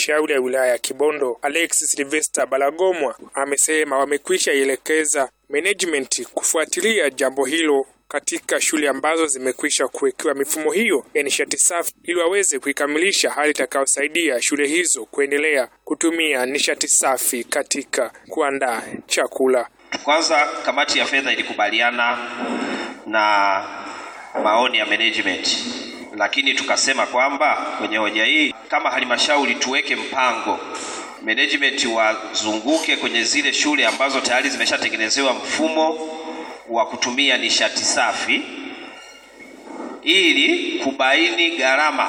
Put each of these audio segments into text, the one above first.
halmashauri ya wilaya ya Kibondo Alex Sylvester Balagomwa amesema wamekwisha ielekeza management kufuatilia jambo hilo katika shule ambazo zimekwisha kuwekewa mifumo hiyo ya nishati safi ili waweze kuikamilisha, hali itakayosaidia shule hizo kuendelea kutumia nishati safi katika kuandaa chakula. Kwanza, kamati ya fedha ilikubaliana na maoni ya management, lakini tukasema kwamba kwenye hoja hii kama halmashauri tuweke mpango management wazunguke kwenye zile shule ambazo tayari zimeshatengenezewa mfumo wa kutumia nishati safi ili kubaini gharama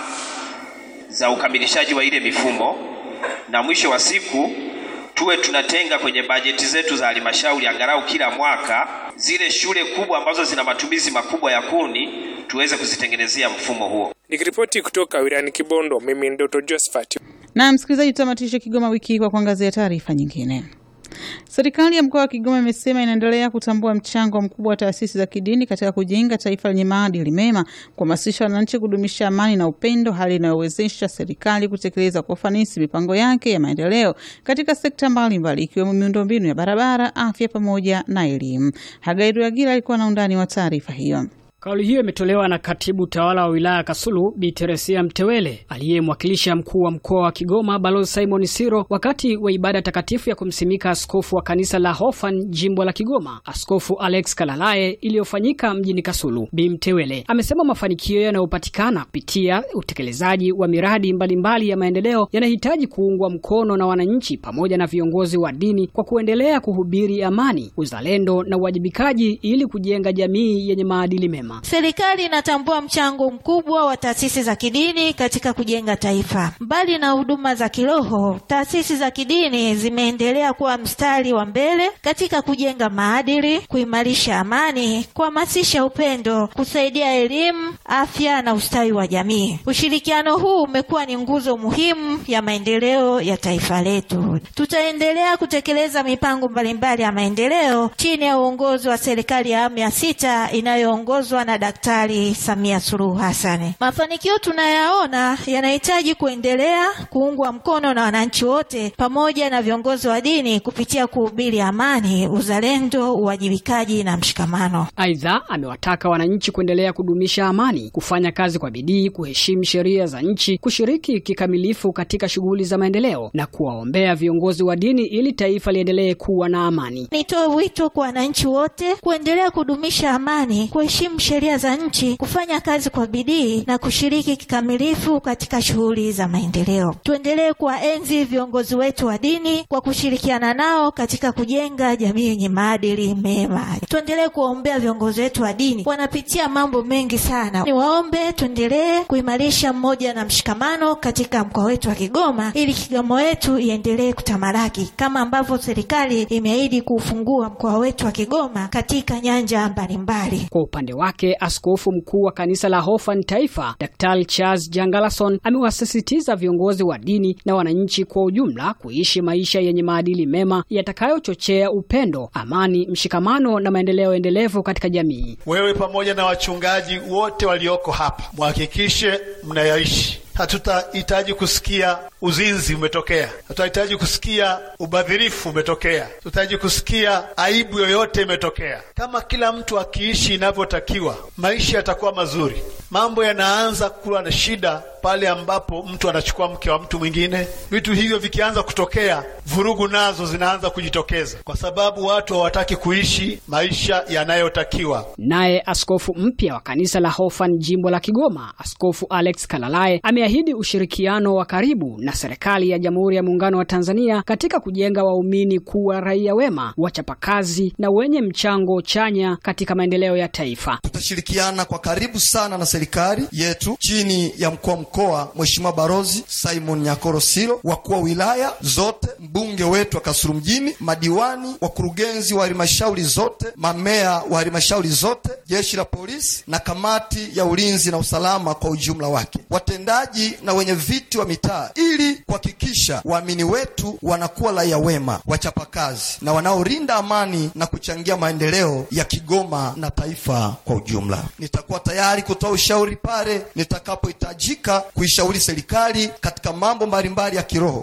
za ukamilishaji wa ile mifumo, na mwisho wa siku tuwe tunatenga kwenye bajeti zetu za halmashauri angalau kila mwaka zile shule kubwa ambazo zina matumizi makubwa ya kuni tuweze kuzitengenezea mfumo huo. Nikiripoti kutoka wilayani Kibondo, mimi ni Dr. Josephat. Na msikilizaji, tutamatisha Kigoma wiki hii kwa kuangazia taarifa nyingine. Serikali ya mkoa wa Kigoma imesema inaendelea kutambua mchango mkubwa wa taasisi za kidini katika kujenga taifa lenye maadili mema, kuhamasisha wananchi kudumisha amani na upendo, hali inayowezesha serikali kutekeleza kwa ufanisi mipango yake ya maendeleo katika sekta mbalimbali ikiwemo miundombinu ya barabara, afya pamoja na elimu. Hagairu Agila alikuwa na undani wa taarifa hiyo. Kauli hiyo imetolewa na katibu tawala wa wilaya Kasulu Bi Teresia Mtewele aliyemwakilisha mkuu wa mkoa wa Kigoma Balozi Simon Siro wakati wa ibada takatifu ya kumsimika askofu wa kanisa la Hofan jimbo la Kigoma, Askofu Alex Kalalae iliyofanyika mjini Kasulu. Bi Mtewele amesema mafanikio yanayopatikana kupitia utekelezaji wa miradi mbalimbali mbali ya maendeleo yanahitaji kuungwa mkono na wananchi pamoja na viongozi wa dini kwa kuendelea kuhubiri amani, uzalendo na uwajibikaji ili kujenga jamii yenye maadili mema. Serikali inatambua mchango mkubwa wa taasisi za kidini katika kujenga taifa. Mbali na huduma za kiroho, taasisi za kidini zimeendelea kuwa mstari wa mbele katika kujenga maadili, kuimarisha amani, kuhamasisha upendo, kusaidia elimu, afya na ustawi wa jamii. Ushirikiano huu umekuwa ni nguzo muhimu ya maendeleo ya taifa letu. Tutaendelea kutekeleza mipango mbalimbali ya maendeleo chini ya uongozi wa serikali ya awamu ya sita inayoongozwa na Daktari Samia Suluhu Hassan. Mafanikio tunayaona yanahitaji kuendelea kuungwa mkono na wananchi wote pamoja na viongozi wa dini kupitia kuhubiri amani, uzalendo, uwajibikaji na mshikamano. Aidha, amewataka wananchi kuendelea kudumisha amani, kufanya kazi kwa bidii, kuheshimu sheria za nchi, kushiriki kikamilifu katika shughuli za maendeleo na kuwaombea viongozi wa dini ili taifa liendelee kuwa na amani. Nitoe wito kwa wananchi wote kuendelea kudumisha amani, kuheshimu sheria za nchi, kufanya kazi kwa bidii na kushiriki kikamilifu katika shughuli za maendeleo. Tuendelee kuwaenzi viongozi wetu wa dini kwa kushirikiana nao katika kujenga jamii yenye maadili mema. Tuendelee kuwaombea viongozi wetu wa dini, wanapitia mambo mengi sana. Niwaombe tuendelee kuimarisha mmoja na mshikamano katika mkoa wetu wa Kigoma ili Kigoma wetu iendelee kutamalaki kama ambavyo serikali imeahidi kuufungua mkoa wetu wa Kigoma katika nyanja mbalimbali. Kwa upande wake askofu mkuu wa kanisa la Hofan Taifa, Daktari Charles Jangalason amewasisitiza viongozi wa dini na wananchi kwa ujumla kuishi maisha yenye maadili mema yatakayochochea upendo, amani, mshikamano na maendeleo endelevu katika jamii. Wewe pamoja na wachungaji wote walioko hapa, muhakikishe mnayaishi. Hatutahitaji kusikia uzinzi umetokea, hatutahitaji kusikia ubadhirifu umetokea, hatutahitaji kusikia aibu yoyote imetokea. Kama kila mtu akiishi inavyotakiwa, maisha yatakuwa mazuri. Mambo yanaanza kuwa na shida pale ambapo mtu anachukua mke wa mtu mwingine. Vitu hivyo vikianza kutokea, vurugu nazo zinaanza kujitokeza, kwa sababu watu hawataki kuishi maisha yanayotakiwa. Naye askofu mpya wa kanisa la Hofan jimbo la Kigoma, Askofu Alex Kalalae ameahidi ushirikiano wa karibu na serikali ya Jamhuri ya Muungano wa Tanzania katika kujenga waumini kuwa raia wema, wachapakazi na wenye mchango chanya katika maendeleo ya taifa. Tutashirikiana kwa karibu sana na serikali yetu chini ya mkuu wa mkoa Mheshimiwa Barozi Simon Nyakoro Silo, wakuu wa wilaya zote, mbunge wetu wa Kasulu mjini, madiwani, wakurugenzi wa halmashauri zote, mamea wa halmashauri zote, jeshi la polisi na kamati ya ulinzi na usalama kwa ujumla wake, watendaji na wenye viti wa mitaa, ili kuhakikisha waamini wetu wanakuwa raia wema, wachapakazi na wanaolinda amani na kuchangia maendeleo ya Kigoma na taifa kwa ujumla. Nitakuwa tayari kutoa ushauri pale nitakapohitajika kuishauri serikali katika mambo mbalimbali ya kiroho